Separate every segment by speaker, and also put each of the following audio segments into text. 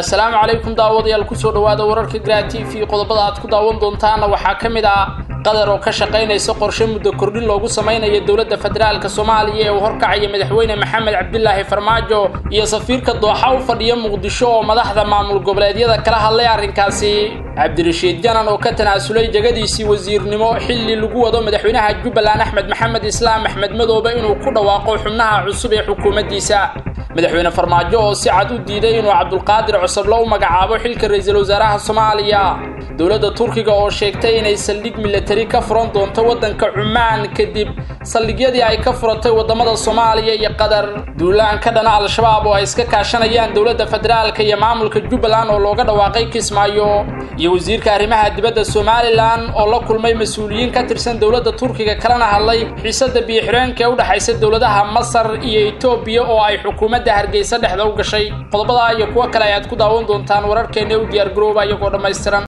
Speaker 1: assalaamu calaykum daawadayaal kusoo dhowaada wararka gra t v qodobada aad ku daawan doontaana waxaa ka mid ah qatar oo ka shaqaynaysa qorshe muddo kordhin loogu samaynayo dowladda federaalk soomaaliya ee uu horkacaya madaxweyne maxamed cabdilaahi farmaajo iyo safiirka dooxa u fadhiya muqdisho oo madaxda maamul goboleedyada kala hadlay arrinkaasi cabdirashiid janan oo ka tanaasulay jegadiisii wasiirnimo xilli lagu wado madaxweynaha jubbaland axmed maxamed islaam axmed madoobe inuu ku dhawaaqo xubnaha cusub ee xukuumaddiisa madaxweyne farmaajo oo si cad u diiday inuu cabdulqaadir cusublo u magacaabo xilka ra-iisul wasaaraha soomaaliya dowladda turkiga oo sheegtay inay saldhig milatari ka furan doonto waddanka cumaan kadib saldhigyadii ay ka furatay waddamada soomaaliya iyo qatar duulaan ka dhana al-shabaab oo ay iska kaashanayaan dowladda federaalka iyo maamulka jubbaland oo looga dhawaaqay kismaayo iyo wasiirka arrimaha dibadda somalilan oo la kulmay mas-uuliyiin ka tirsan dowladda turkiga kalena hadlay xiisada biyo-xireenka ee u dhexaysa dowladaha masar iyo etoobiya oo ay xukuumadda hargeysa dhexda u gashay qodobadaa iyo kuwo kale ayaad ku daawan doontaan wararkeena u diyaar garooba iyagoo dhammaystiran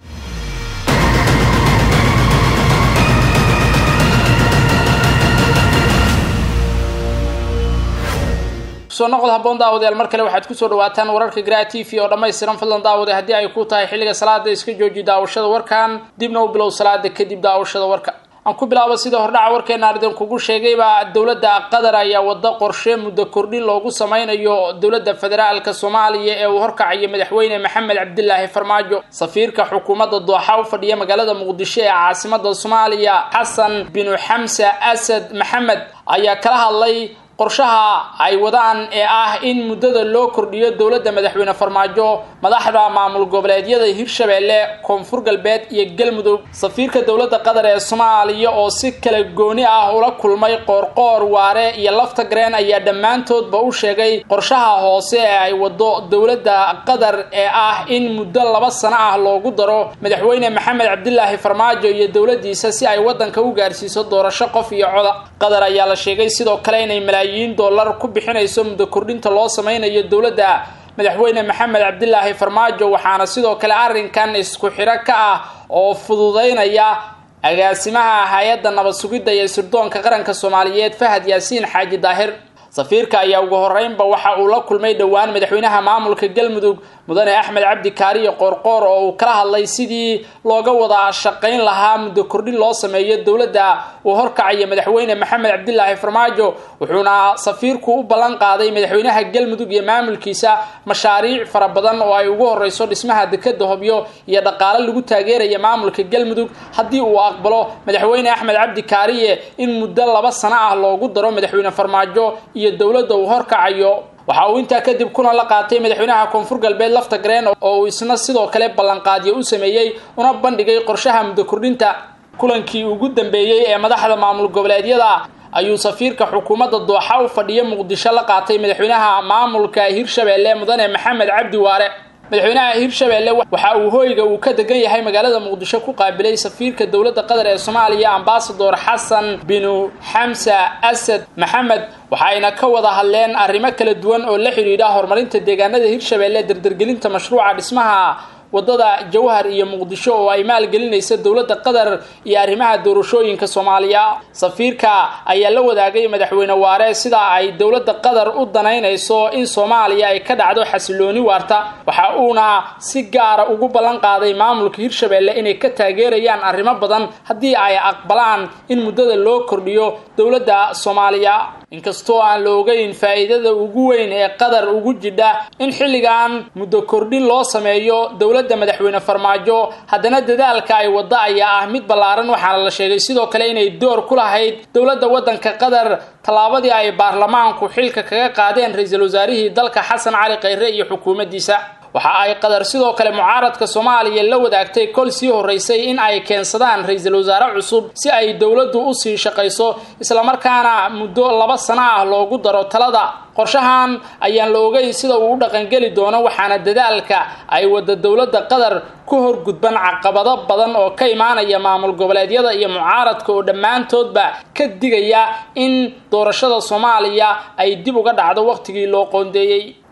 Speaker 1: soo noqod haboon daawadayaal mar kale waxaad kusoo dhawaataan wararka gra t v oo dhammaystiran fadlan daawade haddii ay ku tahay xilliga salaada iska jooji daawashada warkan dibna u bilow salaada kadib daawashada warka aan ku bilaabo sida hordhaca warkeena aan idinkugu sheegayba dowladda qatar ayaa wada qorshe muddo kordhin loogu sameynayo dowladda federaalka soomaaliya ee uu horkacayo madaxweyne maxamed cabdilaahi farmaajo safiirka xukuumadda dooxa u fadhiya magaalada muqdisho ee caasimada soomaaliya xasan binu xamsa asad maxamed ayaa kala hadlay qorshaha ay wadaan ee ah in muddada loo kordhiyo dowladda madaxweyne farmaajo madaxda maamul goboleedyada hirshabeelle koonfur galbeed iyo galmudug safiirka dowladda qatar ee soomaaliya oo si kala gooni ah ula kulmay qoorqoor waare iyo lafta gareen ayaa dhammaantoodba u sheegay qorshaha hoose ee ay wado dowladda qatar ee ah in muddo laba sano ah loogu daro madaxweyne maxamed cabdilaahi farmaajo iyo dowladdiisa si ay waddanka u gaarsiiso doorasho qof iyo coda qatar ayaa la sheegay sidoo kale inay malaayiin dollar ku bixinayso muddo kordhinta loo sameynayo dowladda madaxweyne maxamed cabdilaahi farmaajo waxaana sidoo kale arrinkan isku xiro ka ah oo fududeynaya agaasimaha hay-adda nabad sugidda iyo sirdoonka qaranka soomaaliyeed fahad yaasiin xaaji daahir safiirka ayaa ugu horeynba waxa uu la kulmay dhowaan madaxweynaha maamulka galmudug mudane axmed cabdi kaariyo qoorqoor oo uu kala hadlay sidii looga wada shaqayn lahaa muddo kordhin loo sameeyo dowladda uu horkacayo madaxweyne maxamed cabdilaahi farmaajo wuxuuna safiirku u ballan qaaday madaxweynaha galmudug iyo maamulkiisa mashaariic fara badan oo ay ugu horeyso dhismaha dekeda hobyo iyo dhaqaale lagu taageeraya maamulka galmudug haddii uu aqbalo madaxweyne axmed cabdi kaariye in muddo laba sano ah loogu daro madaxweyne farmaajo iyo dowladda uu horkacayo waxa uu intaa kadib kuna la qaatay madaxweynaha koonfur galbeed lafta gareen oo uu isna sidoo kale ballanqaadyo u sameeyey una bandhigay qorshaha muddo kordhinta kulankii ugu dambeeyey ee madaxda maamul goboleedyada ayuu safiirka xukuumadda dooxa u fadhiya muqdisho la qaatay madaxweynaha maamulka hirshabeelle mudane maxamed cabdi waare madaxweynaha hirshabeelle waxa uu hooyga uu ka degan yahay magaalada muqdisho ku qaabilay safiirka dowladda qatar ee soomaaliya ambasador xasan binu xamsa asad maxamed waxayna ka wada hadleen arrimo kala duwan oo la xidhiidha horumarinta deegaanada hirshabeelle dardargelinta mashruuca dhismaha waddada jawhar iyo muqdisho oo ay maalgelinaysa dowladda qatar iyo arrimaha doorashooyinka soomaaliya safiirka ayaa la wadaagay madaxweyne waare sida ay dowladda qatar u danaynayso in soomaaliya ay ka dhacdo xasilooni waarta waxa uuna si gaara ugu ballan qaaday maamulka hirshabeelle inay ka taageerayaan arrimo badan haddii ay aqbalaan in muddada loo kordhiyo dowladda soomaaliya inkastoo aan la ogeyn faa'iidada ugu weyn ee qatar ugu jidha in xilligan muddo kordhin loo sameeyo dowladda madaxweyne farmaajo haddana dadaalka ay wadda ayaa ah mid ballaaran waxaana la sheegay sidoo kale inay door ku lahayd dowladda waddanka qatar tallaabadii ay baarlamaanku xilka kaga qaadeen ra-iisul wasaarihii dalka xasan cali khayre iyo xukuumaddiisa waxa ay qatar sidoo kale mucaaradka soomaaliya la wadaagtay kol sii horeysay in ay keensadaan ra-iisul wasaare cusub si ay dowladdu u sii shaqayso islamarkaana muddo laba sano ah loogu daro talada qorshahan ayaan la ogeyn sida uu u dhaqangeli doono waxaana dadaalka ay wada dowladda qatar ku horgudban caqabado badan oo ka imaanaya maamul goboleedyada iyo mucaaradka oo dhammaantoodba ka digaya in doorashada soomaaliya ay dib uga dhacdo wakhtigii loo qoondeeyey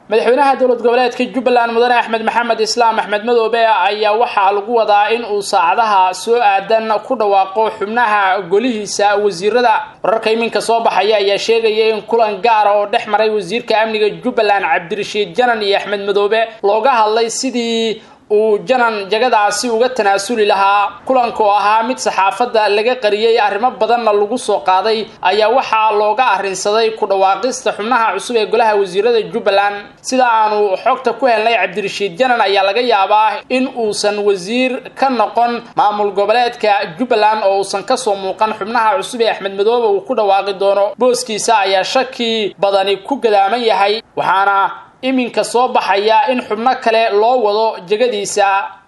Speaker 1: madaxweynaha dowlad goboleedka jubbaland mudane axmed maxamed islaam axmed madoobe ayaa waxaa lagu wadaa in uu saacadaha soo aadan ku dhawaaqo xubnaha golihiisa wasiirada wararka iminka soo baxaya ayaa sheegaya in kulan gaara oo dhex maray wasiirka amniga jubbaland cabdirashiid janan iyo axmed madoobe looga hadlay sidii uu janan jagadaasi uga tanaasuli lahaa kulanka oo ahaa mid saxaafadda laga qariyey arrimo badanna lagu soo qaaday ayaa waxaa looga arrinsaday ku dhawaaqista xubnaha cusub ee golaha wasiirada jubbaland sida aanu xogta ku helnay cabdirashiid janan ayaa laga yaabaa in uusan wasiir ka noqon maamul goboleedka jubbaland oo uusan kasoo muuqan xubnaha cusub ee axmed madoobe uu ku dhawaaqi doono booskiisa ayaa shaki badani ku gadaaman yahay waxaana iminka soo baxaya in xubno kale loo wado jegadiisa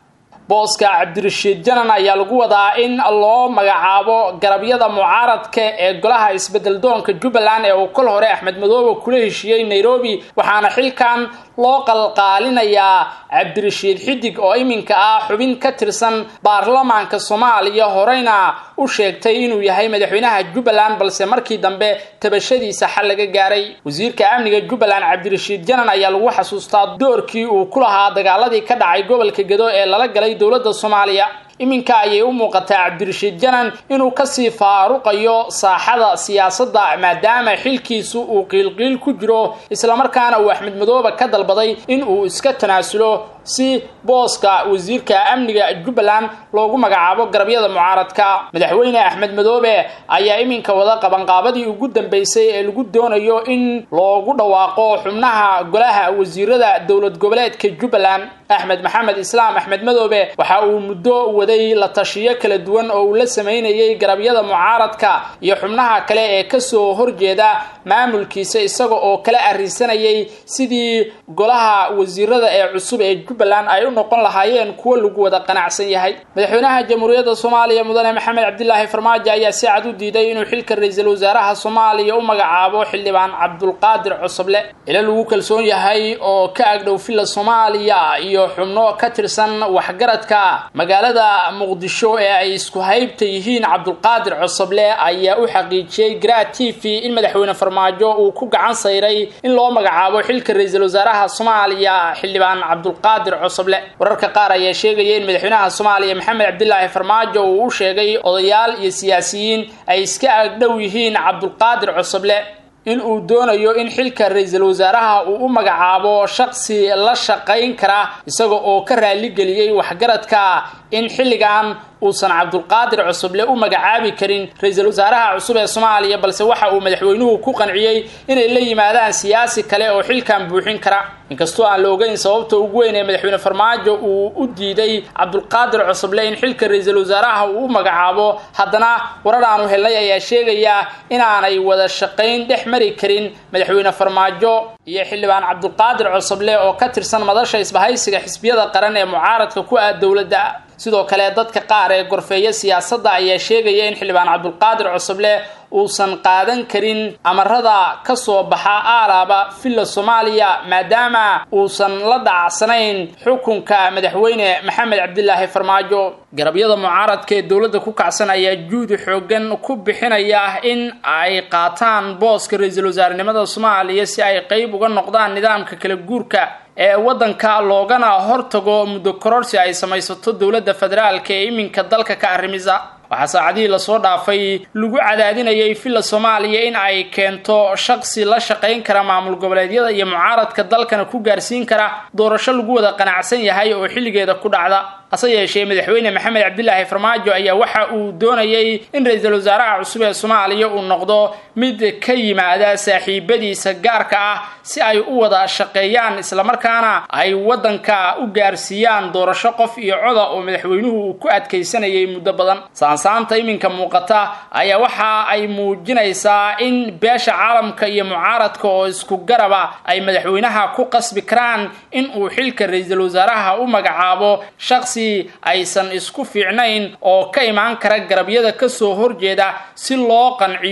Speaker 1: booska cabdirashiid janan ayaa lagu wadaa in loo magacaabo garabyada mucaaradka ee golaha isbedel doonka jubbaland ee uu kol hore axmed madoobe kula heshiiyey nairobi waxaana xilkan loo qalqaalinayaa cabdirashiid xidig oo iminka ah xubin ka tirsan baarlamaanka soomaaliya horeyna u sheegtay inuu yahay madaxweynaha jubbaland balse markii dambe tabashadiisa xal laga gaaray wasiirka amniga jubbaland cabdirashiid janan ayaa lagu xasuustaa doorkii uu ku lahaa dagaaladii ka dhacay gobolka gedo ee lala galay dowladda soomaaliya iminka ayay u muuqataa cabdirashiid janan inuu kasii faaruqayo saaxada siyaasadda maadaama xilkiisu uu qiilqiil ku jiro islamarkaana uu axmed madoobe ka dalbaday in uu iska tanaasulo si booska wasiirka amniga jubbaland loogu magacaabo garabyada mucaaradka madaxweyne axmed madoobe ayaa iminka wada qabanqaabadii ugu dambeysay ee lagu doonayo in loogu dhawaaqo xubnaha golaha wasiirada dowlad goboleedka jubbaland axmed maxamed islaam axmed madoobe waxa uu muddo waday la tashiyo kala duwan oo uu la sameynayay garabyada mucaaradka iyo xubnaha kale ee kasoo horjeeda maamulkiisa isaga oo kala arrinsanayay sidii golaha wasiirada ee cusub ee jubbaland ay u noqon lahaayeen kuwo lagu wada qanacsan yahay madaxweynaha jamhuuriyadda soomaaliya mudane maxamed cabdilaahi farmaajo ayaa si cad u diiday inuu xilka ra-iisul wasaaraha soomaaliya u magacaabo xildhibaan cabdulqaadir cosoble ila lagu kalsoon yahay oo ka agdhow villa soomaaliya iyo xubno ka tirsan waxgaradka magaalada muqdisho ee ay isku haybta yihiin cabdulqaadir cosoble ayaa u xaqiijiyey gra t v in madaxweyne farmaajo uu ku gacan sayray in loo magacaabo xilka ra-iisul wasaaraha soomaaliya xildhibaan cabdulqaadir cosoble wararka qaar ayaa sheegaya in madaxweynaha soomaaliya maxamed cabdilaahi farmaajo uu u sheegay odayaal iyo siyaasiyiin ay iska agdhow yihiin cabdulqaadir cosoble in uu doonayo in xilka ra-iisul wasaaraha uu u magacaabo shaqsi la shaqayn kara isaga oo ka raaligeliyey waxgaradka in xilligan uusan cabdulqaadir cusuble u magacaabi karin ra-iisul wasaaraha cusub ee soomaaliya balse waxa uu madaxweynuhu ku qanciyey inay la yimaadaan siyaasi kale oo xilkan buuxin kara inkastoo aan la ogeyn sababta ugu weyn ee madaxweyne farmaajo uu u diiday cabdulqaadir cusuble in xilka ra-iisul wasaaraha uu u magacaabo haddana warar aanu helnay ayaa sheegaya inaanay wada shaqayn dhex mari karin madaxweyne farmaajo iyo xildhibaan cabdulqaadir cusuble oo ka tirsan madasha isbahaysiga xisbiyada qaran ee mucaaradka ku ah dowladda sidoo kale dadka qaar ee gorfeeya siyaasadda ayaa sheegaya in xildhibaan cabdulqaadir cusuble uusan qaadan karin amarada ka soo baxa aalaaba villa soomaaliya maadaama uusan la dhacsanayn xukunka madaxweyne maxamed cabdilaahi farmaajo garabyada mucaaradka ee dowladda ku kacsan ayaa juudi xoogan ku bixinaya in ay qaataan booska ra-iisul wasaarenimada soomaaliya si ay qeyb uga noqdaan nidaamka kala guurka ee waddanka loogana hortago muddo kororsi ay samaysato dowladda federaalka ee iminka dalka ka arrimisa waxaa saacadihii lasoo dhaafay lagu cadaadinayay villa soomaaliya in ay keento shaqsi la shaqayn kara maamul goboleedyada iyo mucaaradka dalkana ku gaarsiin kara doorasho lagu wada qanacsan yahay oo xilligeeda ku dhacda hase yeeshee madaxweyne maxamed cabdilaahi farmaajo ayaa waxa uu doonayay in ra-iisul wasaaraha cusub ee soomaaliya uu noqdo mid ka yimaada saaxiibadiisa gaarka ah si ay u wada shaqeeyaan islamarkaana ay waddanka u gaarsiiyaan doorasho qof iyo coda oo madaxweynuhu uu ku adkaysanayay muddo badan saansaanta iminka muuqata ayaa waxa ay muujinaysaa in beesha caalamka iyo mucaaradka oo isku garaba ay madaxweynaha ku qasbi karaan in uu xilka ra-iisul wasaaraha u magacaabo shaqsi aysan isku fiicnayn oo ka imaan kara garabyada kasoo horjeeda si loo qanciyo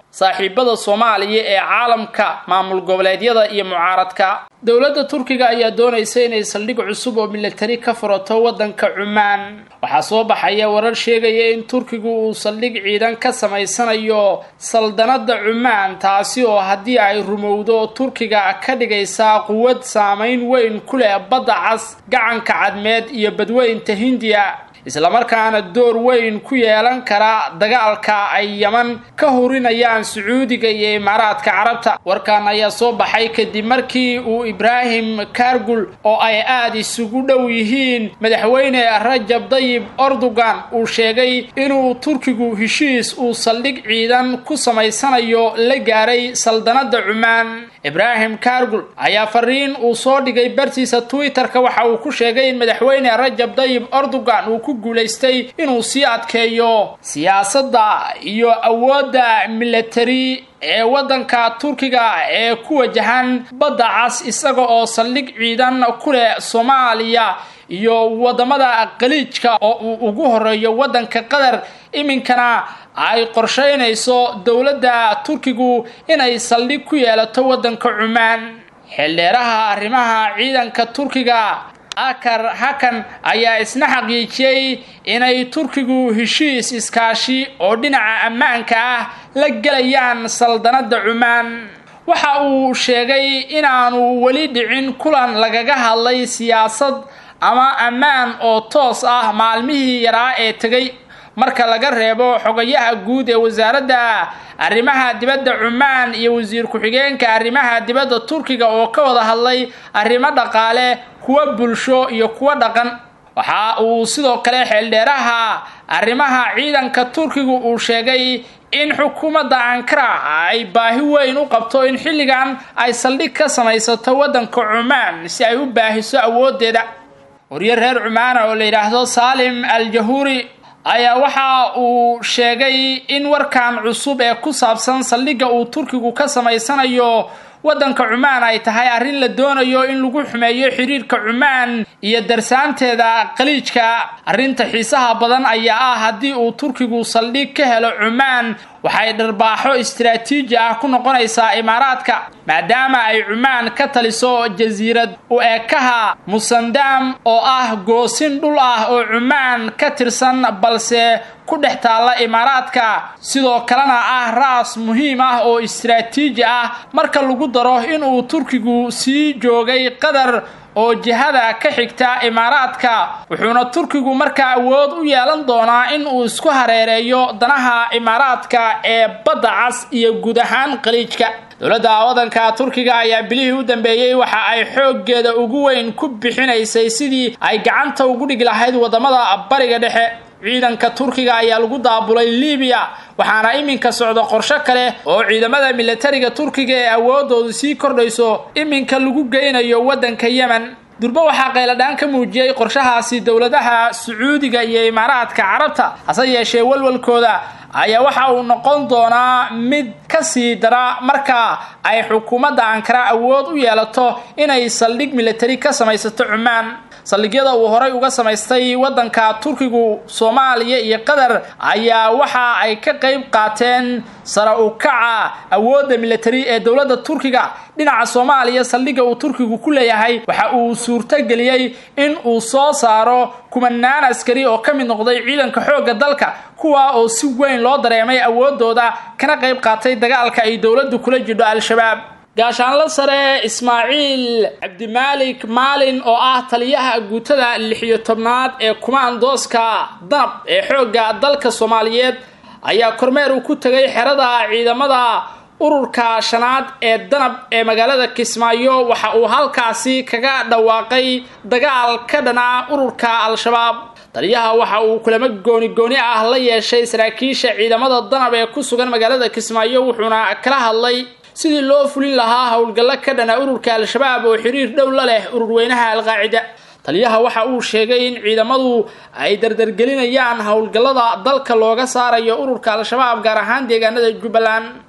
Speaker 1: saaxiibada soomaaliya ee caalamka maamul goboleedyada iyo mucaaradka dowladda turkiga ayaa doonaysa inay saldhig cusub oo milatari ka furato waddanka cumaan waxaa soo baxaya warar sheegaya in turkigu uu saldhig ciidan ka samaysanayo saldanadda cumaan taasi oo haddii ay rumowdo turkiga ka dhigaysa quwad saamayn weyn ku leh badda cas gacanka cadmeed iyo badweynta hindiya islamarkaana door weyn ku yeelan kara dagaalka ay yaman ka hurinayaan sacuudiga iyo imaaraadka carabta warkan ayaa soo baxay kadib markii uu ibraahim kargul oo ay aada isugu dhow yihiin madaxweyne rajab dayib erdogan uu sheegay inuu turkigu heshiis uu saldhig ciidan ku samaysanayo la gaaray saldanadda cumaan ibraahim kargul ayaa fariin uu soo dhigay bartiisa twitter-ka waxa uu ku sheegay in madaxweyne rajab dayib erdogan uu ku guulaystay inuu sii adkeeyo siyaasadda iyo awoodda milatari ee waddanka turkiga ee ku wajahan badda cas isaga oo saldhig ciidan ku leh soomaaliya iyo waddamada khaliijka oo uu ugu horeeyo waddanka qatar iminkana ay qorsheynayso dowladda turkigu inay saldhig ku yeelato waddanka cumaan xildheeraha arrimaha ciidanka turkiga akar hakan ayaa isna xaqiijiyey inay turkigu heshiis iskaashi oo dhinaca ammaanka ah la gelayaan saldanadda cumaan waxa uu sheegay inaanu weli dhicin kulan lagaga hadlay siyaasad ama ammaan oo toos ah maalmihii yaraa ee tegay marka laga reebo xogayaha guud ee wasaaradda arrimaha dibadda cumaan iyo wasiir ku-xigeenka arrimaha dibadda turkiga oo ka wada hadlay arrimo dhaqaale kuwa bulsho iyo kuwa dhaqan waxa uu sidoo kale xeeldheeraha arrimaha ciidanka turkigu uu sheegay in xukuumadda ankara ay baahi weyn u qabto in xilligan ay saldhig ka samaysato waddanka cumaan si ay u baahiso awooddeeda waryo reer cumaana oo la yidhaahdo saalim al jahuuri ayaa waxa uu sheegay in warkan cusub ee ku saabsan saldhigga uu turkigu ka samaysanayo waddanka cumaan ay tahay arrin la doonayo in lagu xumeeyo xiriirka cumaan iyo darsaanteeda khaliijka arrinta xiisaha badan ayaa ah haddii uu turkigu saldhig ka helo cumaan waxay dharbaaxo istiraatiiji ah ku noqonaysaa imaaraadka maadaama ay cumaan ka taliso jasiirad u eekaha musandam oo ah goosin dhul ah oo cumaan ka tirsan balse ku dhex taalla imaaraadka sidoo kalena ah raas muhiim ah oo istiraatiiji ah marka lagu daro inuu turkigu sii joogay qatar oo jihada ka xigta imaaraadka wuxuuna turkigu markaa awood u yeelan doonaa in uu isku hareereeyo danaha imaaraadka ee badda cas iyo guud ahaan khaliijka dowladda waddanka turkiga ayaa bilihii u dambeeyey waxa ay xooggeeda ugu weyn ku bixinaysay sidii ay gacanta ugu dhigi lahayd waddamada bariga dhexe ciidanka turkiga ayaa lagu daabulay libiya waxaana iminka socda qorsho kale oo ciidamada milatariga turkiga ee awoodoodu sii kordhayso iminka lagu geynayo waddanka yemen durbe waxaa qayladhaan ka muujiyey qorshahaasi dowladaha sacuudiga iyo imaaraadka carabta hase yeeshee walwalkooda ayaa waxa uu noqon doonaa mid ka sii dara marka ay xukuumadda ankara awood u yeelato inay saldhig milatari ka samaysato cumaan saldhigyada uu horay uga samaystay waddanka turkigu soomaaliya iyo qatar ayaa waxa ay ka qayb qaateen sara u kaca awoodda milatari ee dowladda turkiga dhinaca soomaaliya saldhigga uu turkigu ku leeyahay waxa uu suurtogeliyey in uu soo saaro kumanaan askari oo ka mid noqday ciidanka xoogga dalka kuwa oo si weyn loo dareemay awoodooda kana qayb qaatay dagaalka ay dowladdu kula jidho al-shabaab gaashaanla sare ismaaciil cabdimaalik maalin oo ah taliyaha guutada lixiyo tobnaad ee kumaandooska danab ee xoogga dalka soomaaliyeed ayaa kormeer uu ku tegay xerada ciidamada ururka shanaad ee danab ee magaalada kismaayo waxa uu halkaasi kaga dhawaaqay dagaal ka dhana ururka al-shabaab taliyaha waxa uu kulamo gooni gooni ah la yeeshay saraakiisha ciidamada danab ee ku sugan magaalada kismaayo wuxuuna kala hadlay sidii loo fulin lahaa howlgallo ka dhana ururka al-shabaab oo xiriir dhow la leh ururweynaha al-qaacida taliyaha waxa uu sheegay in ciidamadu ay dardargelinayaan howlgallada dalka looga saarayo ururka al-shabaab gaar ahaan deegaanada jubbaland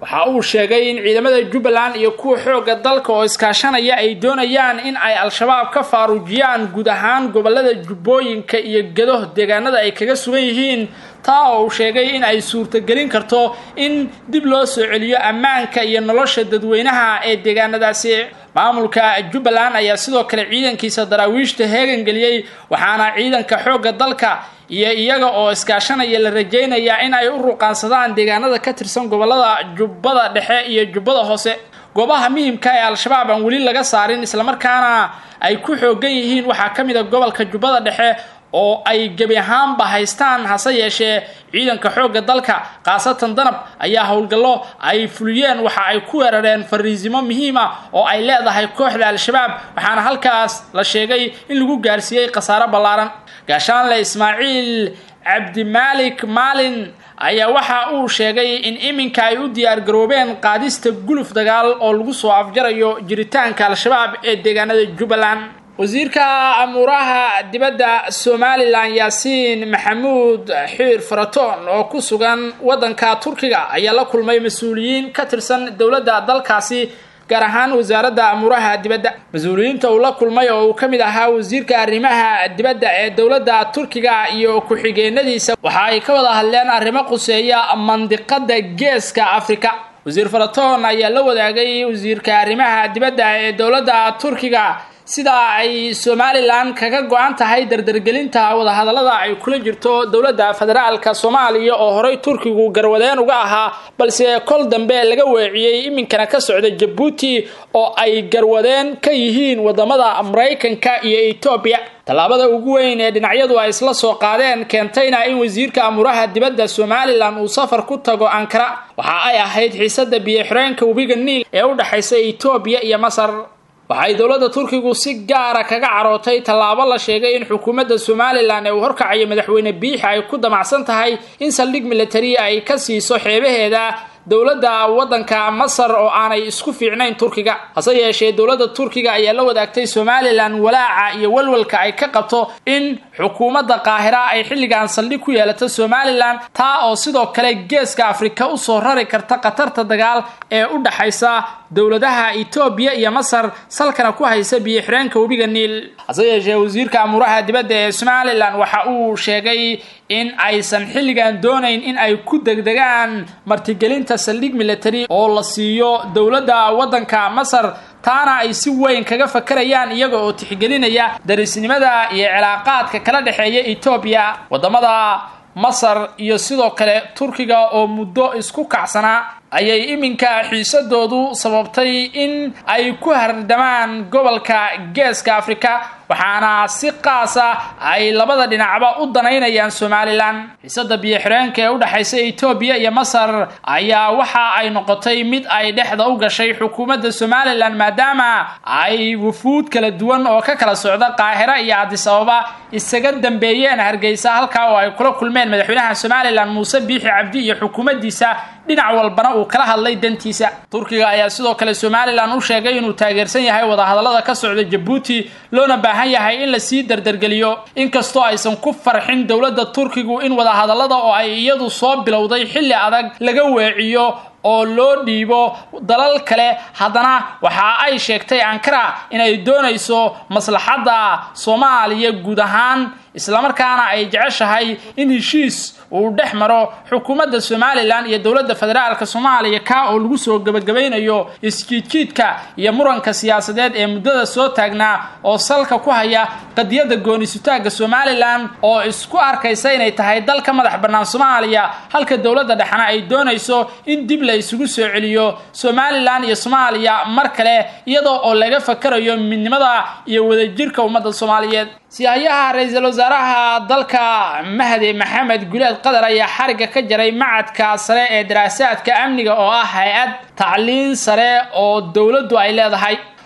Speaker 1: waxa uu sheegay in ciidamada jubbaland iyo kuwa xoogga dalka oo iskaashanaya ay doonayaan in ay al-shabaab ka faaruujiyaan guud ahaan gobolada jubbooyinka iyo gedo deegaanada ay kaga sugan yihiin taa oo uu sheegay in ay suurtagelin karto in dib loo soo celiyo ammaanka iyo nolosha dadweynaha ee deegaanadaasi maamulka jubbaland ayaa sidoo kale ciidankiisa daraawiishta heegan geliyey waxaana ciidanka xoogga dalka iyo iyaga oo iskaashanaya la rajaynayaa in ay u ruqaansadaan deegaanada ka tirsan gobolada jubbada dhexe iyo jubbada hoose goobaha muhimka ee al-shabaab aan weli laga saarin islamarkaana ay ku xoogan yihiin waxaa ka mid a gobolka jubbada dhexe oo ay gebi ahaanba haystaan hase yeeshee ciidanka xoogga dalka khaasatan danab ayaa howlgallo ay fuliyeen waxa ay ku weerareen fariisimo muhiim ah oo ay leedahay kooxda al-shabaab waxaana halkaas la sheegay in lagu gaarsiiyey khasaaro ballaaran gaashaanle ismaaciil cabdimaalik maalin ayaa waxa uu sheegay in iminka ay u diyaargaroobeen qaadista guluf dagaal oo lagu soo afjarayo jiritaanka al-shabaab ee deegaanada jubbaland wasiirka amuuraha dibadda somalilan yaasiin maxamuud xiir faratoon oo ku sugan waddanka turkiga ayaa la kulmay mas-uuliyiin ka tirsan dowladda dalkaasi gaar ahaan wasaaradda amuuraha dibadda mas-uuliyiinta uu la kulmay oo uu ka mid ahaa wasiirka arrimaha dibadda ee dowladda turkiga iyo ku-xigeenadiisa waxa ay ka wada hadleen arrimo quseeya mandiqada geeska afrika wasiir faratoon ayaa la wadaagay wasiirka arrimaha dibadda ee dowladda turkiga sida ay somalilan kaga go-an tahay dardargelinta wadahadallada ay kula jirto dowladda federaalka soomaaliya oo horey turkigu garwadeen uga ahaa balse kol dambe laga weeciyey iminkana ka socda jabuuti oo ay garwadeen ka yihiin wadamada maraykanka iyo etoobiya tallaabada ugu weyn ee dhinacyadu ay isla soo qaadeen keentayna in wasiirka amuuraha dibadda somalilan uu safar ku tago ankara waxa ay ahayd xiisada biyo-xireenka webiga niil ee u dhexaysa etoobiya iyo masar waxay dowladda turkigu si gaara kaga carootay tallaabo la sheegay in xukuumadda somalilan ee uu horkacayo madaxweyne biixi ay ku damacsan tahay in saldhig militari ay ka siiso xeebaheeda dowladda waddanka masar oo aanay isku fiicnayn turkiga hase yeeshee dowladda turkiga ayaa la wadaagtay somalilan walaaca iyo walwalka ay ka qabto in xukuumadda qaahira ay xilligan saldhig ku yeelato somalilan taa oo sidoo kale geeska afrika usoo rari karta khatarta dagaal ee u dhaxaysa dowladaha etoobiya iyo masar salkana ku haysa biyo-xireenka webiga niil hase yeeshee wasiirka amuuraha dibadda ee somalilan waxa uu sheegay in aysan xilligan doonayn in ay ku degdegaan martigelinta saldhig military oo la siiyo dowladda waddanka masar taana ay si weyn kaga fakarayaan iyaga oo tixgelinaya darisnimada iyo cilaaqaadka kala dhexeeya etoobiya wadamada masar iyo sidoo kale turkiga oo muddo isku kacsanaa ayay iminka xiisadoodu sababtay in ay ku hardamaan gobolka geeska afrika waxaana si qaasa ay labada dhinacba u danaynayaan somalilan xiisada biyo-xireenka ee u dhexaysa etoobiya iyo masar ayaa waxa ay noqotay mid ay dhexda u gashay xukuumadda somalilan maadaama ay wufuud kala duwan oo ka kala socda qaahira iyo cadis ababa isaga dambeeyeen hargeysa halkaa oo ay kula kulmeen madaxweynaha somalilan muuse biixi cabdi iyo xukuumaddiisa dhinac walbana uu kala hadlay dantiisa turkiga ayaa sidoo kale somalilan u sheegay inuu taageersan yahay wadahadallada ka socda jabuuti loona baahan yahay in lasii dardargeliyo inkastoo aysan ku farxin dowladda turkigu in wadahadallada oo ay iyadu soo bilowday xilli adag laga weeciyo oo loo dhiibo dalal kale haddana waxa ay sheegtay ankara inay doonayso maslaxadda soomaaliya guud ahaan islamarkaana ay jeceshahay in heshiis uu dhex maro xukuumadda somalilan iyo dowladda federaalka soomaaliya kaa oo lagu soo gebagabaynayo isjiidjiidka iyo muranka siyaasadeed ee muddada soo taagnaa oo salka ku haya qadiyadda goonisutaagga somalilan oo isku arkaysa inay tahay dal ka madax bannaan soomaaliya halka dowladda dhexna ay doonayso in dib la isugu soo celiyo somalilan iyo soomaaliya mar kale iyadoo oo laga fakarayo midnimada iyo wadajirka ummadda soomaaliyeed siyahayaha ra-iisul wasaaraha dalka mahdi maxamed guleed qatar ayaa xarigga ka jaray macadka sare ee daraasaadka amniga oo ah hay-ad tacliin sare oo dowladdu ay leedahay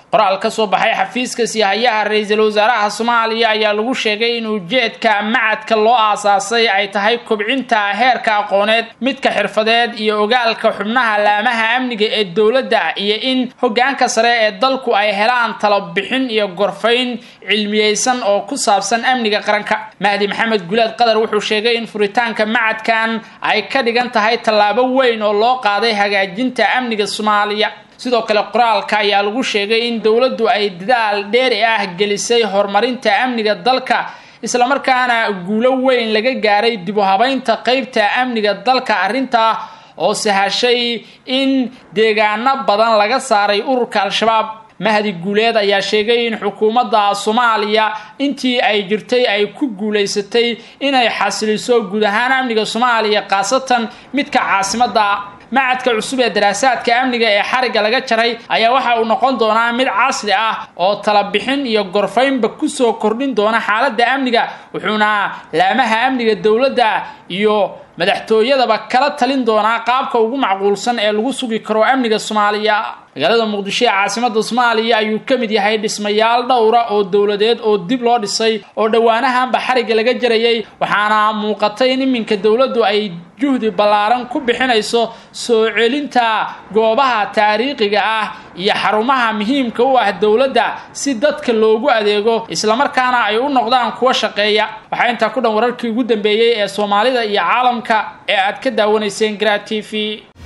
Speaker 1: qoraal ka soo baxay xafiiska siyahayaha ra-iisul wasaaraha soomaaliya ayaa lagu sheegay in ujeedka macadka loo aasaasay ay tahay kobcinta heerka aqooneed midka xirfadeed iyo ogaalka xubnaha laamaha amniga ee dowladda iyo in hogaanka sare ee dalku ay helaan talabixin iyo gorfayn cilmiyeysan oo ku saabsan amniga qaranka mahdi maxamed gulaad qadar wuxuu sheegay in furitaanka macadkan ay ka dhigan tahay tallaabo weyn oo loo qaaday hagaajinta amniga soomaaliya sidoo kale qoraalka ayaa lagu sheegay in dowladdu ay dadaal dheeri ah gelisay horumarinta amniga dalka islamarkaana guulo weyn laga gaaray dib u habaynta qeybta amniga dalka arrintaa oo sahashay in deegaano badan laga saaray ururka al-shabaab mahdi guuleed ayaa sheegay in xukuumadda soomaaliya intii ay jirtay ay ku guulaysatay inay xasiliso guud ahaan amniga soomaaliya khaasatan midka caasimadda macadka cusub ee daraasaadka amniga ee xarigga laga jaray ayaa waxa uu noqon doonaa mid casri ah oo talabixin iyo gorfaynba kusoo kordhin doona xaaladda amniga wuxuuna laamaha amniga dowladda iyo madaxtooyadaba kala talin doonaa qaabka ugu macquulsan ee lagu sugi karo amniga soomaaliya magaalada muqdisho ee caasimada soomaaliya ayuu ka mid yahay dhismayaal dhowra oo dowladeed oo dib loo dhisay oo dhowaanahanba xarigga laga jarayay waxaana muuqatay in iminka dowladdu ay juhdi ballaaran ku bixinayso soo celinta goobaha taariikhiga ah iyo xarumaha muhiimka u ah dowladda si dadka loogu adeego islamarkaana ay u noqdaan kuwa shaqeeya waxaa intaa ku dhan wararkii ugu dambeeyey ee soomaalida iyo caalamka ee aad ka daawanayseen gra t v